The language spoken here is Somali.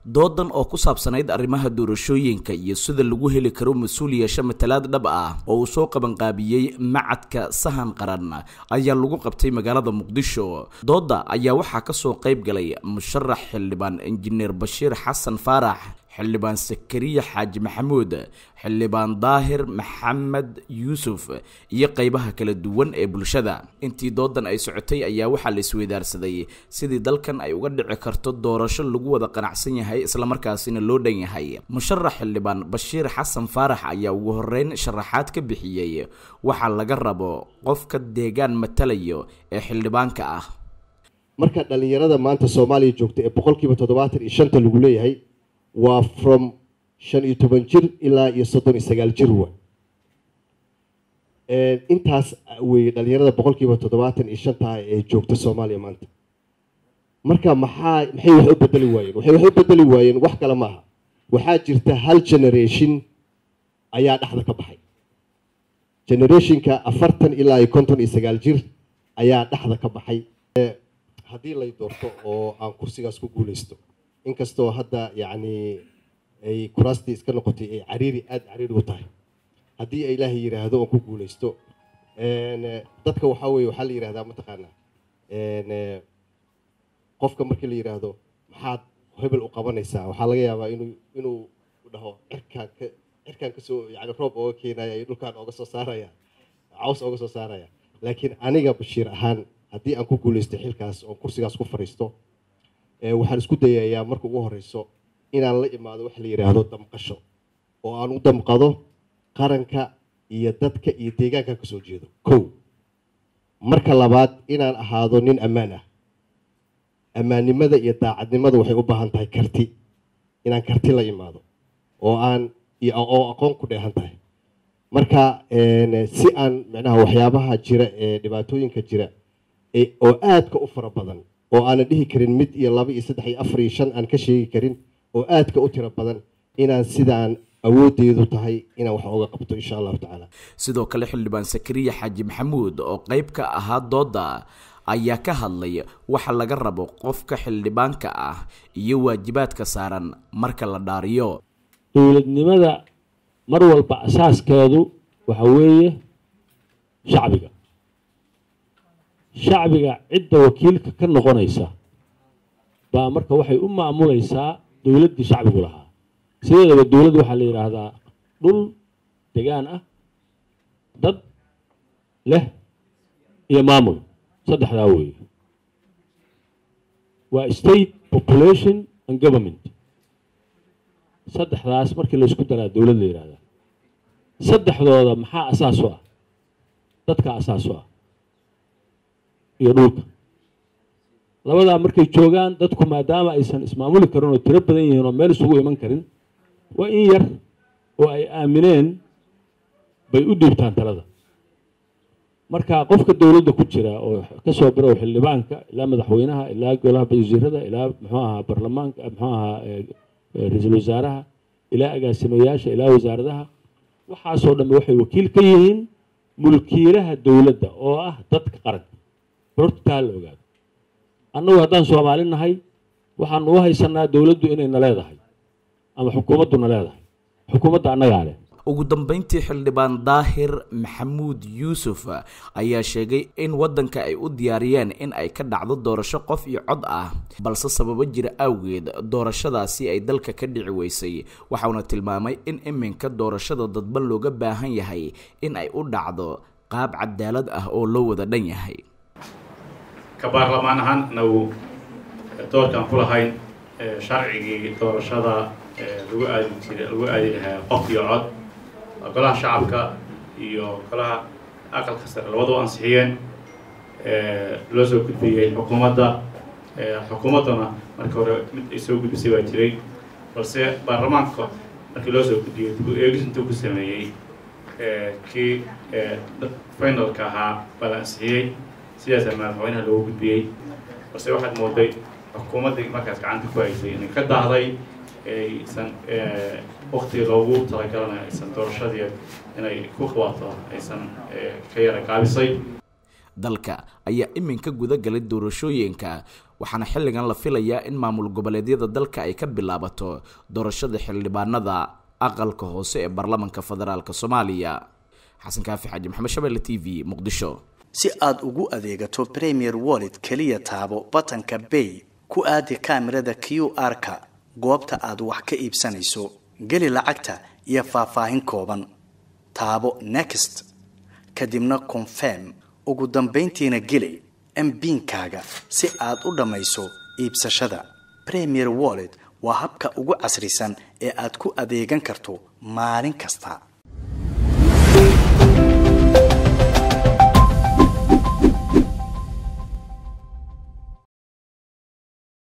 doodan oo ku saabsanayd arrimaha doorashooyinka iyo sida lagu heli karo mas-uul yeesho matalaad dhab ah oo uu soo qabanqaabiyey macadka sahan qaran ayaa lagu qabtay magaalada muqdisho dooda ayaa waxaa kasoo qayb galay musharax xildhibaan injineer bashiir xasan faarax xildhibaan sakariya xaaji maxamuud xildhibaan daahir maxamed yuusuf iyo qeybaha kala duwan ee bulshada intii doodan ay socotay ayaa waxaa la isweydaarsaday sidii dalkan ay uga dhici karto doorasho lagu wada qanacsan yahay islamarkaasina loo dhan yahay musharax xildhibaan bashiir xasan faarax ayaa ugu horeyn sharaxaad ka bixiyey waxaa laga rabo qofka deegaan matalayo ee xildhibaanka ah marka dhalinyarada maanta soomaaliya joogta ee boqolkiiba toddobaatan iyo shanta lagu leeyahay waa from shan iyo toban jir ilaa iyo soddon iyo sagaal jir wa intaas weeye dhalinyarada boqolkiiba toddobaatan iyo shantaha ee joogta soomaaliya maanta marka maxaa maxay wax u bedeli waayeen waxay wax u bedeli waayeen wax kale maaha waxaa jirta hal generation ayaa dhexda ka baxay generationka afartan ilaa iyo konton iyo sagaal jir ayaa dhexda ka baxay haddii lay doorto oo aan kursigaas ku guuleysto inkastoo hadda yacni ay kuraastii iska noqotay ay cariiri aada cariiri u tahay haddii ay ilaahay yidhaahdo oon ku guuleysto dadka waxaa weye waxaa la yidhahdaa mataqaanaa qofka markii la yidhaahdo maxaad hebel u qabanaysaa waxaa laga yaabaa inuu inuu dhaho cirkaan ka cirkaan kasoo yani roob ooga keenaya iyo dhulkaan ooga soo saaraya caws ooga soo saaraya laakiin aniga bashiir ahaan haddii aan ku guuleysto xilkaas oon kursigaas ku fadhiisto waxaan isku dayayaa marka ugu horeyso inaan la imaado wax la yidhaahdo damqasho oo aan u damqado qaranka iyo dadka iyo deegaankan kasoo jeedo kow marka labaad inaan ahaado nin ammaan ah ammaannimada iyo daacadnimada waxay u baahan tahay karti inaan karti la imaado oo aan oo aqoon ku dheehan tahay marka si aan micnaha waxyaabaha jira ee dhibaatooyinka jira oo aadka u fara badan oo aanan dhihi karin mid iyo laba iyo saddex iyo afar iyo shan aan ka sheegi karin oo aadka u tiro badan inaan sidaan awoodeedu tahay inaan wax oga qabto insha allahu tacaala sidoo kale xildhibaan sakariya xaaji maxamuud oo qeyb ka ahaa dooda ayaa ka hadlay waxa laga rabo qofka xildhibaanka ah iyo waajibaadka saaran marka la dhaariyo dowladnimada mar walba asaaskeedu waxa weeye shacbiga shacbiga cidda wakiilka ka noqonaysa baa marka waxay u maamulaysaa dowladdii shacbigu lahaa sideedaba dowladd waxaa la yidhaahdaa dhul degaan ah dad leh iyo maamul saddexdaa weeye waa state population and government saddexdaas markii la isku daraa dowlad la yidhahdaa saddexdooda maxaa asaas u ah dadka asaas u ah iyo dhulka labadaa markay joogaan dadku maadaama aysan ismaamuli karin oo tiro badan yihiin oo meel isugu iman karin waa in yar oo ay aamineen bay u dhiibtaan talada marka qofka dowladda ku jira oo kasoo birow xildhibaanka ilaa madaxweynaha ilaa golaha wasiirada ilaa muxuu ahaa baarlamaanka muxuu ahaa ra-iisul wasaaraha ilaa agaasimayaasha ilaa wasaaradaha waxaasoo dhambe waxay wakiil ka yihiin mulkiilaha dowladda oo ah dadka qaranka hortaa la ogaado annagu haddaan soomaali nahay waxaanu u haysanaa dowladdu inayna leedahay ama xukuumadduna leedahay xukuumadda annagaa leh ugu dambeyntii xildhibaan daahir maxamuud yuusuf ayaa sheegay in waddanka ay u diyaariyeen in ay ka dhacdo doorasho qof iyo cod ah balse sababo jira awgeed doorashadaasi ay dalka ka dhici weysay waxauna tilmaamay in iminka doorashada dadban looga baahan yahay in ay u dhacdo qaab cadaalad ah oo loo wada dhan yahay ka baarlamaan ahaan nagu doorkaan ku lahayn sharcigii doorashada lagu aadi jira lagu aadi lahaa qof iyo cod golaha shacabka iyo golaha aqalka sare labadaba ansixiyeen loo soo gudbiyey xukuumadda xukuumadduna markii hore mid ay soo gudbisay baa jiray balse baarlamaanka markii loo soo gudbiyey dib u eegis intuu ku sameeyey kii finalka ahaa baa la ansixiyey sidaasaa madaxweynaha loogu gudbiyey balse waxaad mooday xukuumaddii markaas gacanta ku haysay inay ka daahday aysan waktiga loogu talagalana aysan doorashadii inay ku qabato aysan ka yara gaabisay dalka ayaa iminka guda galay doorashooyinka waxaana xilligan la filayaa in maamul goboleedyada dalka ay ka bilaabato doorashada xildhibaanada aqalka hoose ee baarlamanka federaalk soomaaliya xasan kaafi xaaji maxamed shabelle t v muqdisho si aad ugu adeegato premier wallet keliya taabo batanka bay ku aadi kaamirada q r-ka goobta aad wax ka iibsanayso geli lacagta iyo faahfaahin kooban taabo next kadibna confirm ugu dambayntiina geli mbiinkaaga si aad u dhammayso iibsashada premier wallet waa habka ugu casrisan ee aad ku adeegan karto maalin kasta